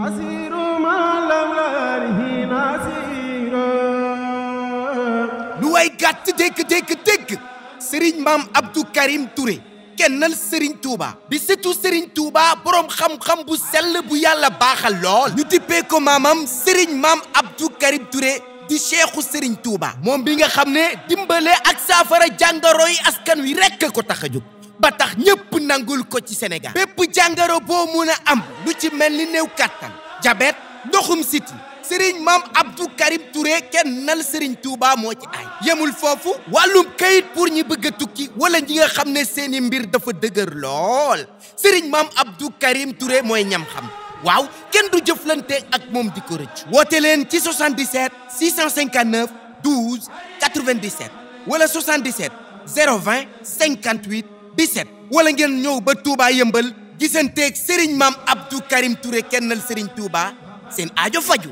lu way gàtt dégg dégg dégg sëriñ maam Abdou Karim Touré kennal sëriñ Touba bi surtout sëriñ Touba boroom xam-xam bu sell bu yàlla baaxal lool ñu dippee ko maamam sëriñ maam Abdou Karim Touré di cheikhu sëriñ Touba moom bi nga xam ne dimbale ak saafara jàngoro yi askan wi rekk ko tax a jóg ba tax ñépp nangul ko ci Sénégal bépp jàngoro boo mun a am lu ci mel ni néew kàttan jabet ndoxum siti sëriñ maam Abdou Karim Touré kennal sëriñ Touba moo ci ay yemul foofu wàllum kayit pour ñi bëgg a tukki wala ñi nga xam ne seeni mbir dafa dëgër lool sëriñ maam Abdou Karim Touré mooy ñam xam waaw kenn du jëflante ak moom di ko rëcc woote leen ci 77 659 12 97 wala 77 020 58 17 wala ngeen ñëw ba Touba yëmbal gisanteeg sëriñ maam Abdou Karim Touré kennal sëriñ Touba seen aajo faju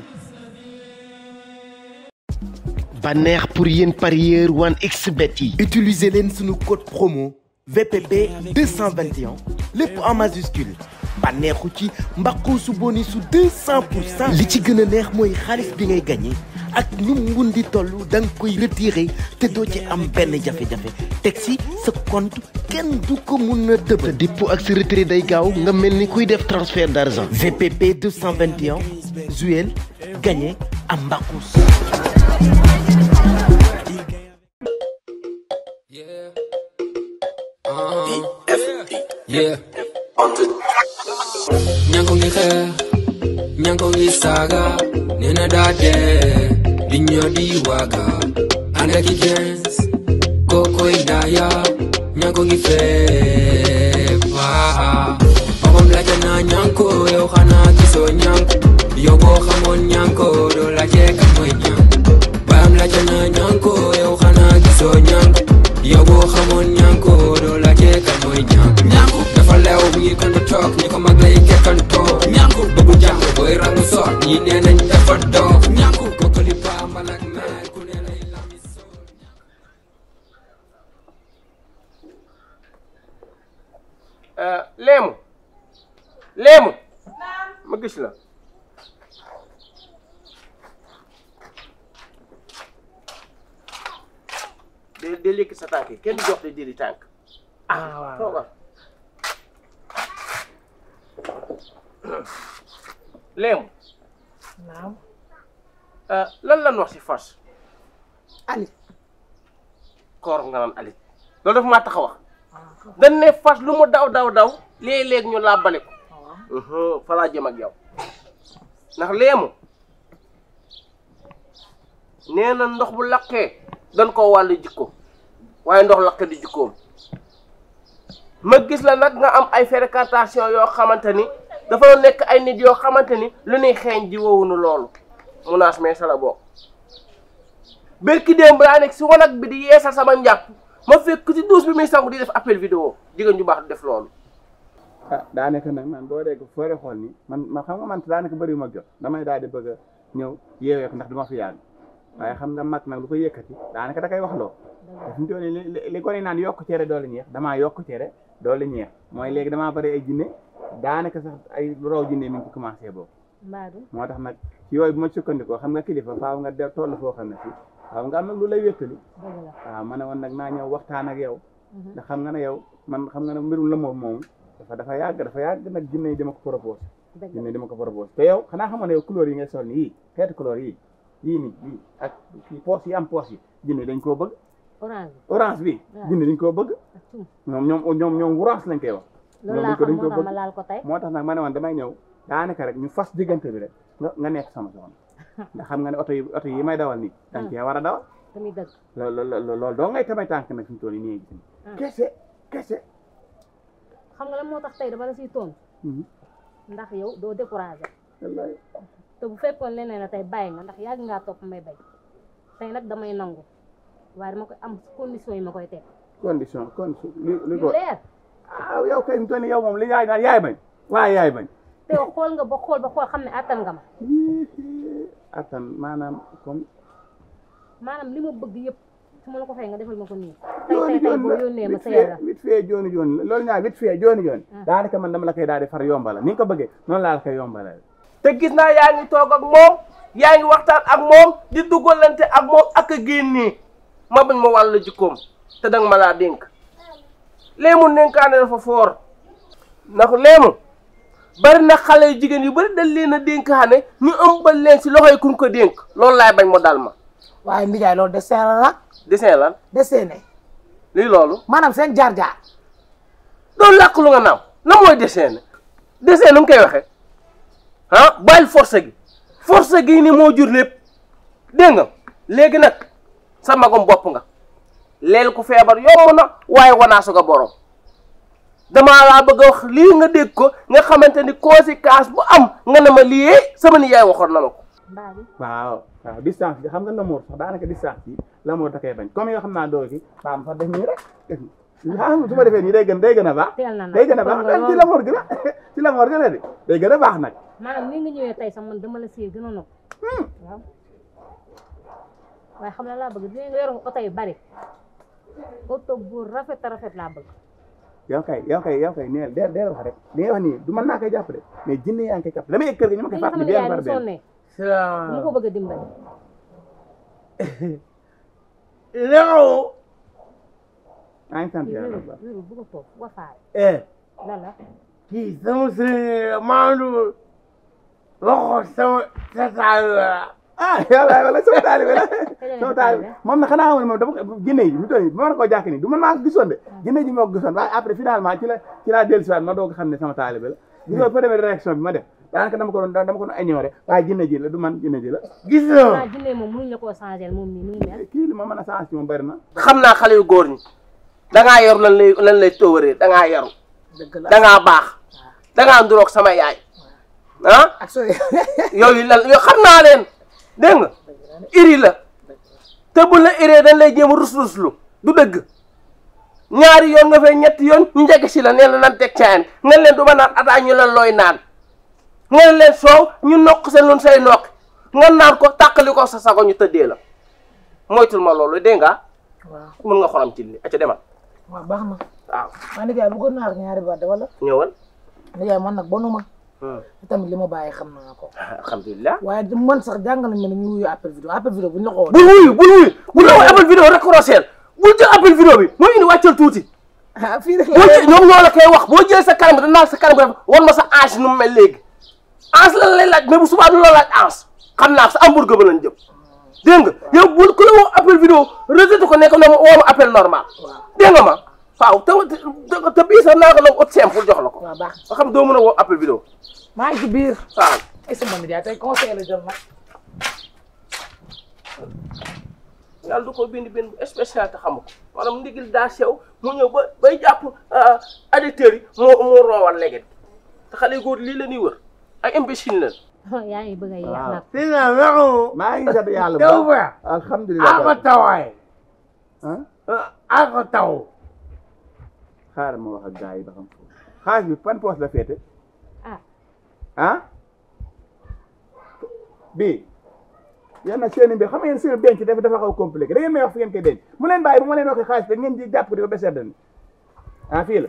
bànneex pour yéen parieurs 1xBet yi utiliser leen sunu code promo VPP 221 lépp en majuscule bànneexu ci mbaqu su bonus su 200 pour cent li ci gën a neex mooy xaalis bi ngay gagné ak nu mun di toll da nga koy retiré te doo ci am benn jafe-jafe teg si sa compte kenn du ko mun a dëbb sa dépôt ak sa retrait day gaaw nga mel ni kuy def transfert d'argent VPP 221 Zuel gagné am mbaqus Yeah. Uh-huh. Yeah. Nyanko ngi xeex Nyanko ngi saaga nee na daa dee di ñoo di waaga ànd ak i gens kookoy daaya Nyanko ngi feeb waa papam laajte naa Nyanko yow xanaa gisoo Nyanko yow boo xamoon Nyanko doo laajte kan mooy Nyanko baayam laajte naa Nyanko yow xanaa gisoo Nyanko yow boo xamoon Nyanko doo laajte kan mooy Nyanko Nyanko dafa leew mi ngi kon toog ñi ko mag lay kekkantoo Nyanko bëggu jàng booy rangu soot ñi nee nañ dafa doof Nyanko kokkali bambal ak meer ku ne lay lami soo léemu léemu ma gis la de de lékki sa tànk yi kenn du jox de diri tànk ah waaw toogal léemu naam lan lan wax si fas alit koor nga naan alit loolu dafa maa tax a wax dañ ne fas lu mu daw daw daw léeg-léeg ñu làbbale ko fa laa jëm ak yow ndax léemu nee na ndox bu laqee dañ ko wàllu jikko waaye ndox laqee di jikkoom ma gis la nag nga am ay fréquentation yoo xamante ni dafa nekk ay nit yoo xamante ni lu ñuy xeeñ ji wowunu loolu munaas mais sa la bokk bërki démb daa nekk si wanag bi di yeesal sama njàpp ma fekk ci douche bi muy sangu di def appel vidéo jigéen ju baax du def loolu ah daanaka nag man boo dee foo dee xool ni man ma xam nga man daanaka bëri ma jot damay daal di bëgg a ñëw yeewee ko ndax du ma fi yàgg waaye xam nga mag nag lu ko yëkkati daanaka da koy wax loo te fi mu toll nii li li ko ni naan yokk cere doole ñeex damaa yokk cere doole ñeex mooy léegi damaa bëri ay jinne daanaka sax ay raw jinne mi ngi ci commencé boobu mbaadu moo tax nag ci yooyu bu ma sukkandikoo xam nga kilifa faaw nga de toll foo xam ne fii faaw nga am nag lu lay wéttali dëgg la waaw ma ne woon nag naa ñëw waxtaan ak yow ndax xam nga ne yow man xam nga ne mbirum la moom moom dafa dafa yàgg dafa yàgg nag jinne yi dama ko proposé dëgg jinne yi dama ko proposé te yow xanaa xamoon ne yow couleur yi ngay sol ni yii xeetu couleur yii yii nii yii ak kii poos yi am poos yi jinne dañ koo bëgg orange orange bi waaw. jinne dañ koo bëgg ak tum ñoom ñoom ñoom ñoom orange lañ koy wax loolu ñoom laa dañ ko xam dañ moo ko tax ma bëgg laal ko tey moo tax nag ma ne woon damay ñëw daanaka rek ñu fas diggante bi rek nga nga nekk sama soxna ndax xam nga ne oto yi oto yi may dawal nii dañ cee war a dawal tamit dëgg loolu loolu loolu doo ngay tamay tànk nag fi mu toll nii gis Ah. kese kese xam nga lan moo tax tey dama la siy tontu Mhm. ndax yow doo découragé wallaay te bu fekkoon leneen la tey bàyyi nga ndax yàgg ngaa topp may bay tey nag damay nangu waaye dama koy am condition yi ma koy teg condition condition li li yu ko leer ah yow kay fi mu toll nii yow moom li yaay naan yaay bañ waaye yaay bañ te yow xool nga ba xool ba xool xam ne attan nga ma attan maanaam comme maanaam li ma bëgg yëpp su ma la ko fay nga defal ma ko nii tey jooni tey tey jooni boo la yónnee ma vite sa yàlla fait vite fait jooni jooni la loolu ñaar vite fait jooni jooni Ah. daanaka man dama la koy daal di far yombala ni nga ko bëggee noonu laa la koy yombala te gis naa yaa ngi toog ak moom yaa ngi waxtaan ak moom di dugalante ak moom ak a génnee ma bañ ma wàll jikkoom te danga ma laa dénk léemu dénkaane dafa foor ndax léemu bari na xale yu jigéen yu bari dañ leen a dénkaane ñu ëmbal leen si loxoy kuñ ko dénk loolu laay bañ mu dal ma waaye ndijaay loolu dessin la nag dessin lan dessiné lii loolu maanaam seen jaar-jaar doon làkk lu nga naaw la mooy dessin dessin nu mu koy waxee ah bàyyil force gi force gi ni moo jur lépp dégg nga léegi nag sa magom bopp nga leel ku feebar yomb na waaye wanaasu nga borom damaa laa bëgg a wax lii nga dégg ko nga xamante ni conséquence bu am nga ne ma lii sama ni yaay waxoon na ma ko mbaa bi waaw waaw distance bi xam nga l'amour sax daanaka distance bi l'amour da koy bañ comme yoo xam naa doo ki baam sax def nii rek ah su ma defee nii day gën day gën a baax teel na nag day gën a baax kon ci l'amour gi la ci l'amour gi la de day gën a baax nag maanaam ni nga ñëwee tey sax man dama la see gën a nopp waaw waaye xam na laa bëgg dina nga yor oto yu bari oto bu rafet a rafet laa bëgg yow kay yow kay yow kay neel deel deel wax rek li ngay wax nii du mën naa koy jàpp de mais jinne yaa ngi koy jàpp la may yëg kër gi ñu ma koy li nga xam fàttali ne benn yaay par mu benn sonnee mu ko bëgg a dimbali Léo. maa ngi sant yàlla wéru bu baax wéru bu ko toog wafaare eh la la kii sama sëriñ Maodo waxoon sama tataay la. ah yàlla wala sama taalibe la Kañ sama la taalibe taalibe? moom na xanaa xamoon moom dama ko jinne yi mu toll nii bu ma la ko jàkk nii du man maa ko gisoon de jinne ji moo ko gisoon waaye après finalement ci la ci laa dellusiwaat ma doog a xam ne sama taalibe la gisoo première réaction bi ma def daanaka dama ko doon dama ko doon ignoré waaye jinne ji la du man jinne ji la gis waa nga. jinne moom mënuñ la koo changé moom mii nu mu mel kii li ma mën a changé ci moom bëri na xam naa xale yu góor ñi dangaa yor lan lay lan lay tóoree dangaa yaru dëgg la dangaa baax dangaa nduroog sama yaay ah ak soo yooyu lan yoo xam naa leen dégg nga iri la te bu la iree dañ lay jéem a rus-ruslu du dëgg ñaari yoon nga fay ñetti yoon ñu njëkk si la nee na nan teg caayan nga leen du ma naan ataa ñu leen looy naan nga leen soow ñu nokk seen lun say nokk nga naan ko tàqali ko sa sago ñu tëddee la moytul ma loolu dégg nga waaw mën nga xolam ci li aca demal waaw baax na waaw maa ndijaay bëggoon naa ak ñaari baat de wala ñëwal ndijaay man nag bonuma Hmm. tamit li ma bàyyi xam naa ko alhamdulilah waaye di man sax jàngal nañ ma ne ñu wuyu appel vidéo appel vidéo bu ñu la ko bul wuyu bul wuyu bul la appel vidéo rek rooseel bul jël appel vidéo bi moo indi wàccal tuuti ah fii rek boo jël ñoom ñoo la koy wax boo jëlee sa kanam bi danaa sa kanam bi def wan ma sa ange nu mu mel léegi ange lan lay laaj mais bu subaa du la laaj ange xam naa sa hamburger ba lañ jëm dégg nga yow bul ku la woo appel vidéo rejeté ko nekk na ma woo ma appel normal dégg nga ma waaw te te te bii sax naa ko nag ot simple jox la ko waaw baax nga xam doo mën a woo appel vidéo maa ngi ci biir waaw ay sama ndijaay tey conseil la jël nag yàlla du ko bind bind bu spécial te xamu ko maanaam ndigil daa sew mu ñëw ba bay jàpp addicteurs yi moo moo roowal léegi te xale yu góor lii la ñuy wër ay imbécile la yaa ngi bëgg a yeex waaw nag si na Léo. maa ngi sant yàlla bu taw baax ba. alhamdulilah ako tawaay. ah ako taw. xaaral ma wax ak gars yi ba xam foofu xaalis bi fan poos la féete ah ah bii yéen nag seen i mbir xam nga yéen seen denc dafa dafa xaw compliqué da ngeen may wax fi ngeen koy denc mu leen bàyyi bu ma leen waxee xaalis da ngeen di jàpp ko di ko beseet ni ah fii la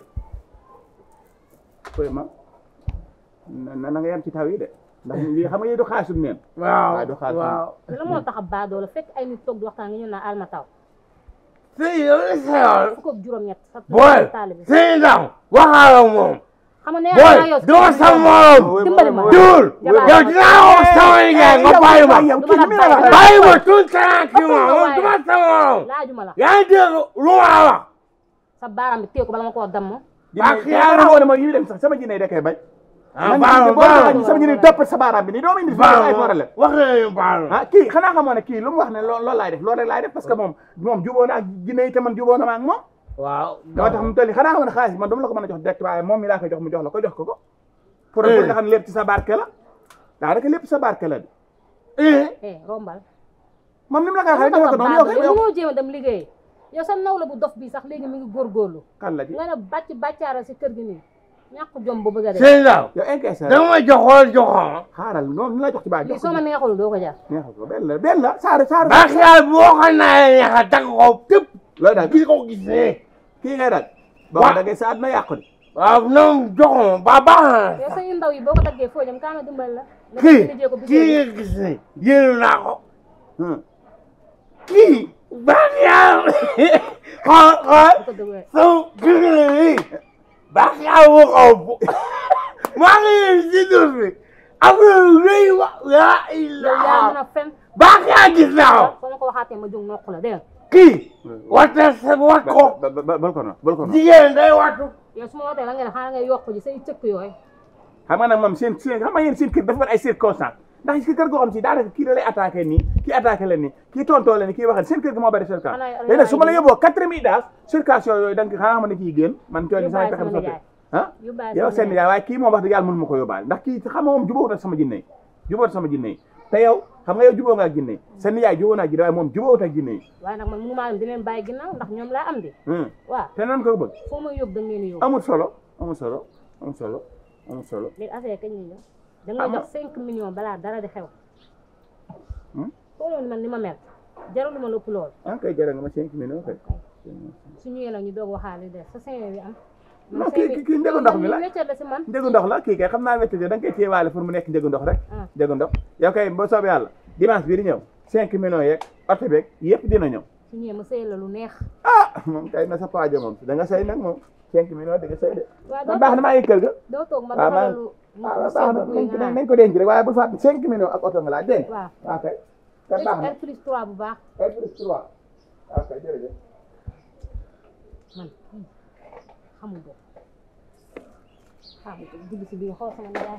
koy ma na na nga yem ci taw yi de ndax lii xam nga yii du xaalisum neen waaw waaye du xaalis waaw. la moo tax a baadoo la fekk ay nit toog di waxtaan nga ñëw naa alma taw si yow li sa yoon. fukk ak juróom-ñett sa booy. taalibe si ndaw. waxaala moom. xam nga nee booy naa yow doo sa morom. dimbali ma duul. Jabaar. yow dinaa wax sama liggéey nga bàyyi ma. yow du kii ma mi la la wax bàyyi. bàyyi ma tout tranquille Ëpp nga moom waaye. duma sa morom. laajuma la yaa ngi dégg lu ma wax. sa baaraam bi téye ko bala ma koo damm Baax yàlla woon ma yi dem sax sama jinne da koy bañ ah man baax na boo baax taxaw na sama jinne topp sa baaraam bi nii doo ma indi fi baax ay na problème wax nañu baax na. ah kii xanaa xamoo ne kii lu mu wax ne loo loolu laay def loolu rek laay def parce que moom moom jubóo na ak jinne yi te man jubóo na ma ak moom waaw. dama tax mu toll nii xanaa xamoon ne xaalis bi man dama la ko mën a jox direct waaye moom mi laa koy jox mu jox la ko jox ko ko pour pour nga xam ne lépp ci sa barke la daanaka lépp sa barke la de eh. eh rombal moom ni mu la koy xam waxee nga defee ko noonu yow tax a kay baadoo yow yow mënoo jéem a dem liggéey yow sa nawla bu dof bi sax léegi mi ngi góorgóorlu kan la ci nga ne bàcc bàccaara si kër gi nii ñàkk jom bu bëgg a dee si ndaw. yow encaissé da nga ma joxoon joxoon. xaaral noonu ni la jox ci baa lii jox ko soo ma neexul doo ko jar neexal ko benn la benn la saaru saaru baax yàlla boo xam naa ne neex a tagg ko tëpp. loolu daal gis ko gisee. kii ngay daal boo Wa- ko dagee sa àdduna yàqu de waaw ñoom joxo ba baax yow na sa yu ndaw yi boo ko daggee foo jëm kaa ma dimbali la nga kii liggéey ko bis kii nga gis ne yéen naa ko kii baax yaa xool xool ko dëgg so gis nga nii baax yaa wu xaw bu maa ngi leen si dur bi am na lu rëy wa yaa yow yaa mën ilaa a fen baax yaa gis naa ko soo ma ko waxaatee ma jóg nokk la dégg nga kii wata sa wat ko ba ba bal ko noonu bal ko noonu jigéen day watu yow su ma wootee la nga ne xanaa ngay yokk ji say cëkk yooyu xam nga nag moom seen seen xam nga yéen seen kër dafa mel ay circonstance ndax si kër goo xam si daanaka kii da lay attaqué nii kii attaqué leen nii kii tontoo leen nii kii waxal seen kër gi moo bëri circonstance Xanaa- léegi nag su ma la xanaa- yóbboo quatre mille daas circulation yooyu da nga xanaa xam ne kii génn man coono sama Yóbbaale pexe sama sotti nijaay. ah yóbbaale yow sama seen nijaay. yaay waaye kii moom wax dëgg yàlla mënu ma ko yóbbaale ndax kii xam nga moom jubóowut ak sama jinne yi jubóowut ak sama jinne yi te yow xam nga yow jubóo nga ak jinne yi seen yaay jubóo na ak jinne waaye moom jubóowut ak jinne yi waaye nag man mënu maa dem di leen bàyyi ginnaaw ndax ñoom laa am di Hmm. waaw te noonu ko bëgg foo ma yóbbu da ngeen yóbbu amul solo amul solo amul solo amul solo léegi affaire kañ la ñëw da Ah, ngay ma- jox cinq millions balaa dara di xew Hmm? xooloon man ni ma mel jaralu ma lépp lool ah kay jërë nga ma cinq minutes kay su ñëwee nag ñu doog waxaale des sa cinq bi am non kii kii kii njëgu ndox mi la wéccal la si man njëgu ndox la kii kay xam naa wette da nga koy téyewaale pour mu nekk njëgu ndox rek Ah. njëgu ndox yow kay boo soobee yàlla dimanche bii di ñëw cinq millions yeeg oto beeg yëpp dina ñëw su ñëwee ma sëy la lu neex ah moom kay na sa paajo moom da nga sëy nag moom cinq millions di nga sëy de waaw man doo baax na toog maa ngi kër ga doo toog ma waaw maa defal lu lu ah baax sedd na guy nañ nga ko naan nañ ko denc rek waaye bu fàtte cinq millions ak oto nga laaj dégg nga waaw waaw kay kay baax na R plus 3 bu baax kay plus trois waaw kay jërëjëf man kii xamul bopp xamul ko dugg si biir xool sama nijaay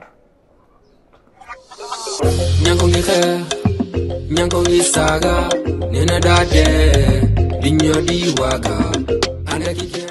Nyanko ngi xeex Nyanko ngi saaga nee na daa dee di ñoo di waaga ànd ak i